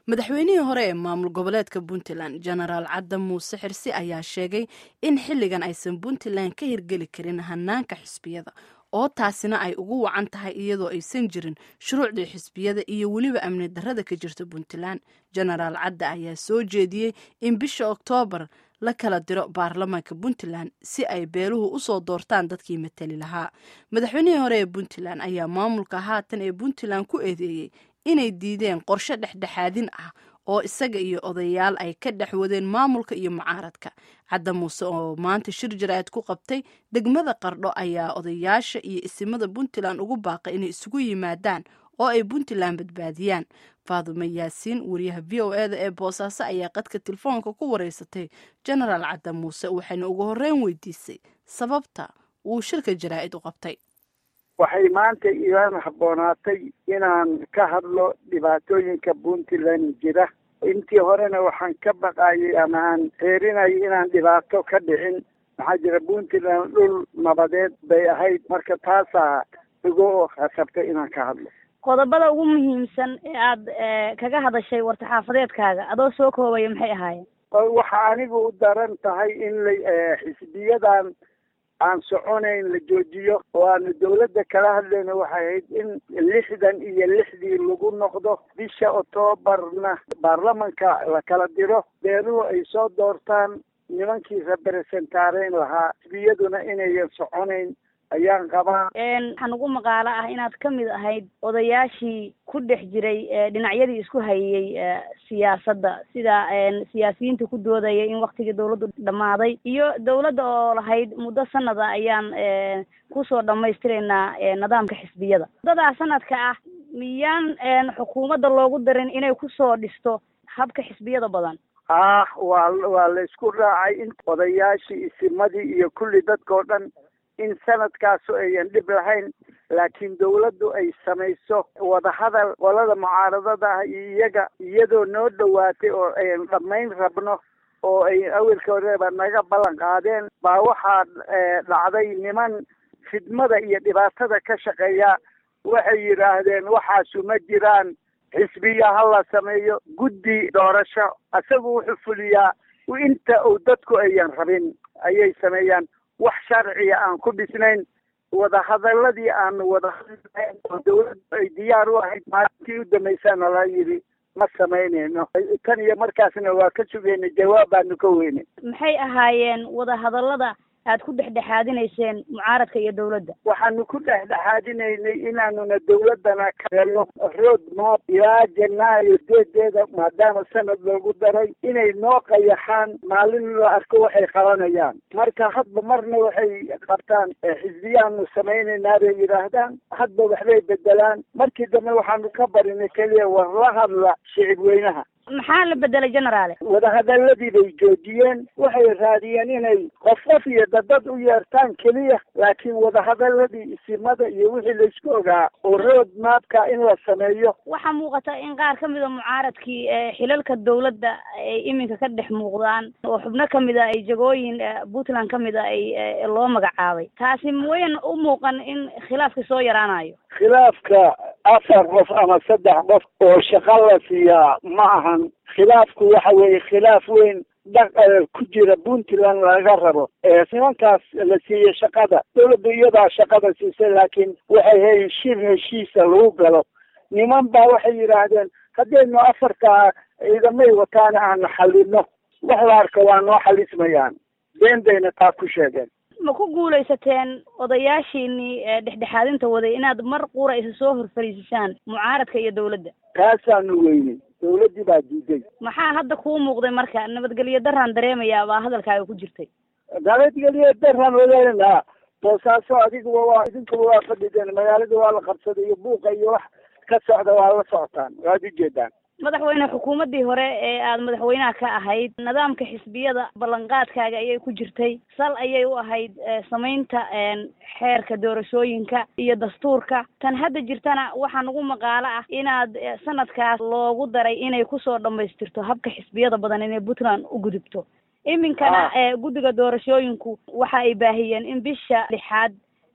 madaxweynihii hore ee maamul goboleedka puntland genaraal cadda muuse xirsi ayaa sheegay in xilligan aysan puntland ka hirgeli karin hanaanka xisbiyada oo taasina ay ugu wacan tahay iyadoo aysan jirin shuruucdii xisbiyada iyo weliba amni darrada ka jirta puntland genaraal cadda ayaa soo jeediyey in bisha oktoobar la kala diro baarlamaanka puntland si ay beeluhu usoo doortaan dadkii matali lahaa madaxweynihii hore ee puntland ayaa maamulka haatan ee puntland ku eedeeyey inay diideen qorshe dhexdhexaadin ah oo isaga iyo odayaal ay ka dhex wadeen maamulka iyo mucaaradka cadda muuse oo maanta shir jaraa'id ku qabtay degmada qardho ayaa odayaasha iyo isimada puntland ugu baaqay inay isugu yimaadaan oo ay puntland badbaadiyaan faadumo yaasiin wariyaha v o eda ee boosaaso ayaa qadka telefoonka ku wareysatay genaraal cadda muuse waxayna ugu horreyn weydiisay sababta uu shirka jaraa'id u qabtay waxay maanta iilaan habboonaatay inaan ka hadlo dhibaatooyinka puntland jira intii horena waxaan ka baqayay ama aan xeerinayay inaan dhibaato ka dhicin maxaa jira puntland dhul nabadeed bay ahayd marka taasaa igu hasabtay inaan ka hadlo qodobada ugu muhiimsan ee aad kaga hadashay war-saxaafadeedkaaga adoo soo koobaya maxay ahaayeen waxa anigu u daran tahay in la xisbiyadan aan soconayn la joojiyo oo aanu dawladda kala hadlayna waxay ahayd in lixdan iyo lixdii lagu noqdo bisha octoobarna baarlamanka la kala diro beeluhu ay soo doortaan nimankii representaareyn lahaa xisbiyaduna inayan soconayn ayaan qabaa waxaan ugu maqaalo ah inaad ka mid ahayd odayaashii ku dhex jiray dhinacyadii isku hayay siyaasadda sida siyaasiyiinta ku doodaya in waktigii dawladdu dhammaaday iyo dawladda oo lahayd muddo sanada ayaan kusoo dhammaystiraynaa nidaamka xisbiyada muddadaa sanadka ah miyaan xukuumadda loogu darin inay kusoo dhisto habka xisbiyada badan ah waa waa la isku raacay in odayaashii isimadii iyo kulli dadkao dhan in sanadkaasu ayan dhib lahayn laakiin dawladdu ay samayso wadahadal qolada mucaaradada ah iyo iyaga iyadoo noo dhowaatay oo ayan dhammayn rabno oo ay awelka horeba naga ballan qaadeen baa waxaa dhacday niman fidmada iyo dhibaatada ka shaqeeya waxay yidhaahdeen waxaasu ma jiraan xisbiya ha la sameeyo guddi doorasho isagu wuxuu fuliyaa inta uu dadku ayan rabin ayay sameeyaan wax sharciya aan ku dhisnayn wadahadaladii aan wadahadlayn oo dawladdu ay diyaar u ahayd maalintii u dambaysaana la yidhi ma samaynayno tan iyo markaasna waa ka sugayna jawaab baanu ka weynay maxay ahaayeen wadahadallada aad ku dhexdhexaadinayseen mucaaradka iyo dawladda waxaanu ku dhexdhexaadinaynay inaanuna dawladdana kaelo road map ilaa janaayo deedeeda maadaama sanad loogu daray inay noo qayaxaan maalin la arko waxay qabanayaan marka hadba marna waxay qabtaan xisbiyaanu samaynaynaa bay yidhaahdaan hadba waxbay bedelaan markii dambe waxaanu ka barinay keliya war la hadla shicib weynaha maxaa la bedelay generaale wadahadaladii bay joojiyeen waxay raadiyeen inay qof qof iyo dadad u yeertaan keliya laakiin wadahadaladii isimada iyo wixii laysku ogaa oo road maapka in la sameeyo waxaa muuqata in qaar ka mida mucaaradkii xilalka dawladda ay iminka ka dhex muuqdaan oo xubno kamid a ay jagooyin puntland kamid a ay loo magacaabay taasi mawayan u muuqan in khilaafka soo yaraanayo khilaafka afar qof ama saddex qof oo shaqo la siiyaa ma ahan khilaafku waxa weeye khilaaf weyn dhaq ku jira puntland laga rabo nimankaas la siiyey shaqada dawladda iyadaa shaqada siisay laakiin waxay hayn shir heshiisa lagu galo niman baa waxay yidhaahdeen haddaynu afartaa ciidamay wataana aanu xalino wax la arka waa noo xalismayaan been bayna taa ku sheegeen ma ku guulaysateen odayaashiinii dhexdhexaadinta waday inaad mar qura isa soo horfariisisaan mucaaradka iyo dawladda taasaanu weynay dawladdii baa diiday maxaa hadda kuu muuqday marka nabadgelyo daraan dareemayaa baa hadalkaaga ku jirtay nabadgelyo daraan wadaynaa boosaaso adiguba waa idinkuba waa fadhideen magaalada waa la qabsaday iyo buuqa iyo wax ka socda waa la socotaan waad ujeedaan madaxweyne xukuumaddii hore ee aada madaxweynaha ka ahayd nidaamka xisbiyada ballanqaadkaaga ayay ku jirtay sal ayay u ahayd samaynta xeerka doorashooyinka iyo dastuurka tan hadda jirtana waxaa nagu maqaalo ah inaad sanadkaas loogu daray inay kusoo dhammaystirto habka xisbiyada badan inay puntland u gudubto iminkana guddiga doorashooyinku waxa ay baahiyeen in bisha lixaad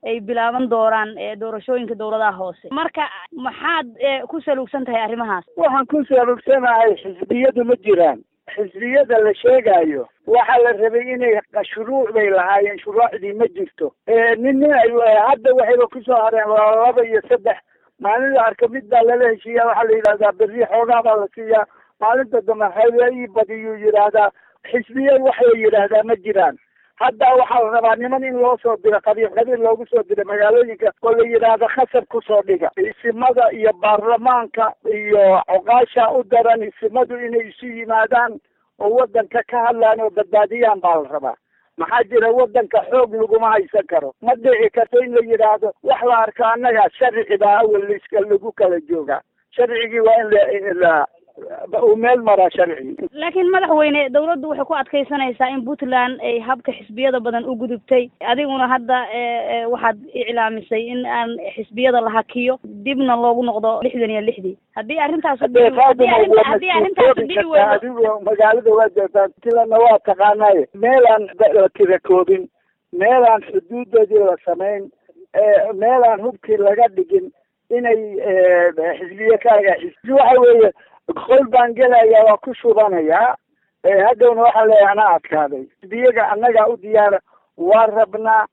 ay bilaaban doonaan doorashooyinka dowladaha hoose marka maxaad ku saluugsan tahay arrimahaas waxaan ku saluugsanahay xisbiyadu ma jiraan xisbiyada la sheegayo waxaa la rabay inay shuruuc bay lahaayeen shuruucdii ma jirto nin nin ay hadda waxayba kusoo hareen laba iyo saddex maalinta arka mid baa lala heshiiya waxaa la yidhahdaa berri xoogaa baa la siiyaa maalinta dambe haya ii badiyuu yidhaahdaa xisbiya wax la yidhaahdaa ma jiraan hadda waxaa la rabaa niman in loo soo diro qabiil qabiil loogu soo diro magaalooyinka oo la yidhaahdo khasab kusoo dhiga isimada iyo baarlamaanka iyo coqaasha u daran isimadu inay isu yimaadaan oo wadanka ka hadlaan oo badbaadiyaan baa la rabaa maxaa jira wadanka xoog laguma haysan karo ma dhici karto in la yidhaahdo wax la arko annaga sharci baa awal liska lagu kala joogaa sharcigii waa in la uu meel maraa sharcigi laakiin madaxweyne dawladdu waxay ku adkaysanaysaa in puntland ay habka xisbiyada badan u gudubtay adiguna hadda waxaad iclaamisay in aan xisbiyada la hakiyo dibna loogu noqdo lixdan iyo lixdii haddii arrintaas haddii arrintaas dhici weydo adigo magaalada waa joogtaa puntlandna waa taqaanaaye meelaan la tira koobin meelaan xuduudoodii la samayn meelaan hubkii laga dhigin inay xisbiye kaaga xisbi waxa weeye qol baan gelaya waa ku shubanayaa haddowna waxaa leeyahay anaa adkaaday xisbiyaga annagaa u diyaara waa rabnaa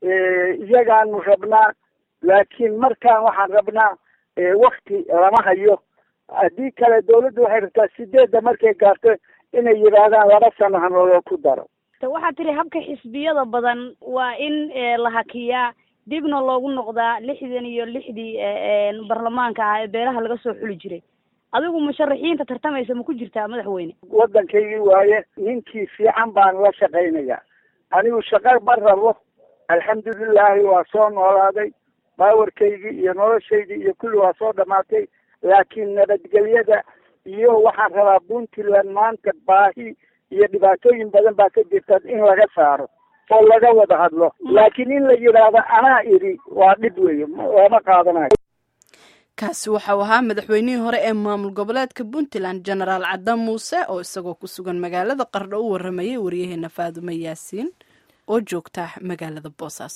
iyagaanu rabnaa laakiin markaan waxaan rabnaa wakti lama hayo haddii kale dawladdu waxay rabtaa sideedda markay gaarto inay yidhaahdaan laba sano hanaloo ku daro waxaad tiri habka xisbiyada badan waa in la hakiyaa dibna loogu noqdaa lixdan iyo lixdii baarlamaanka ah ee beelaha laga soo xuli jiray adigu musharaxiinta tartamaysa ma ku jirtaa madaxweyne waddankaygii waaye ninkii fiican baan la shaqaynayaa anigu shaqo ma rabo alxamdulilaahi waa soo noolaaday baawarkaygii iyo noloshaydii iyo kulli waa soo dhamaatay laakiin nabadgelyada iyo waxaan rabaa puntland maanta baahi iyo dhibaatooyin badan baa ka jirta in laga saaro oo laga wada hadlo laakiin in la yidhaahdo anaa idhi waa dhib weeye lama qaadanayo kaasi waxau ahaa madaxweynihii hore ee maamul goboleedka puntland genaraal cadda muuse oo isagoo ku sugan magaalada qardho u waramayay waryaheena faadumo yaasiin oo joogta magaalada boosaaso